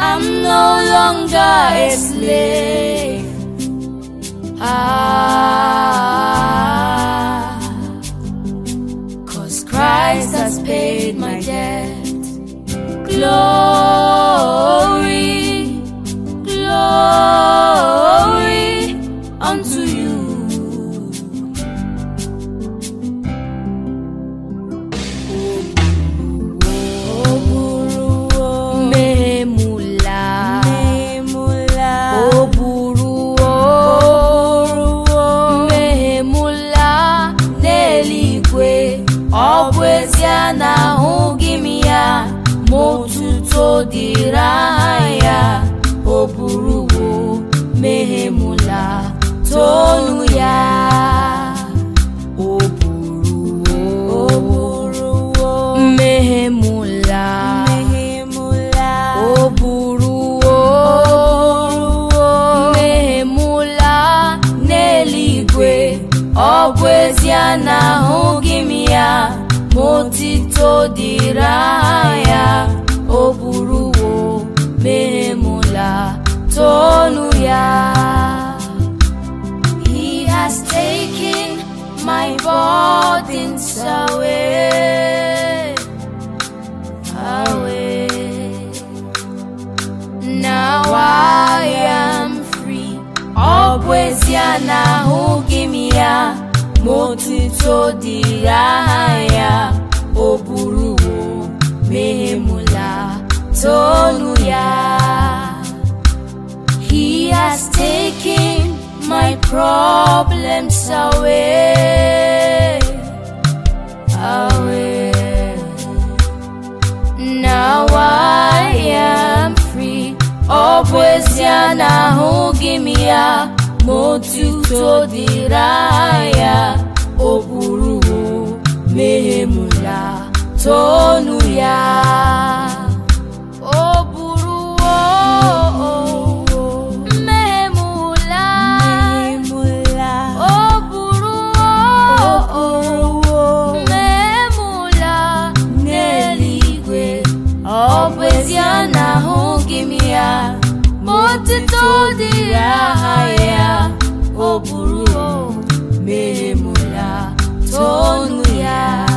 I'm no longer a slave. Ah, cause Christ has paid my debt. Glory, glory unto you. Mehemula, o buruo, mehemula n'eluigwe, ọ bụ ezie na ahụghị m ya, ma otuto dịrị aha ya, o buruo, mehemula, tonu ya. O buruo, mehemula, o buruo, mehemula n'eluigwe, ọ bụ ezie na ahụghị m ya, ma otito dịrị aha ya, o buruo, mehemula, tonu ya. He has taken my burdens away, away. Now I am free. Ọ bụ ezie na ahụghị m ya, ma otuto dịrị aha ya, o buruo, mehemula, tonu ya. He has taken my problems away, away. Now I am free. Ọ bụ ezie na ahụghị m ya, ma otuto dịrị aha ya, o buruo, mehemula, tonu ya. O buruo, mehemula, o buruo, mehemula n'eluigwe. Ọ bụ ezie na ahụghị m ya, ma otuto dịrị aha ya, o buruo, mehemula, tonu ya.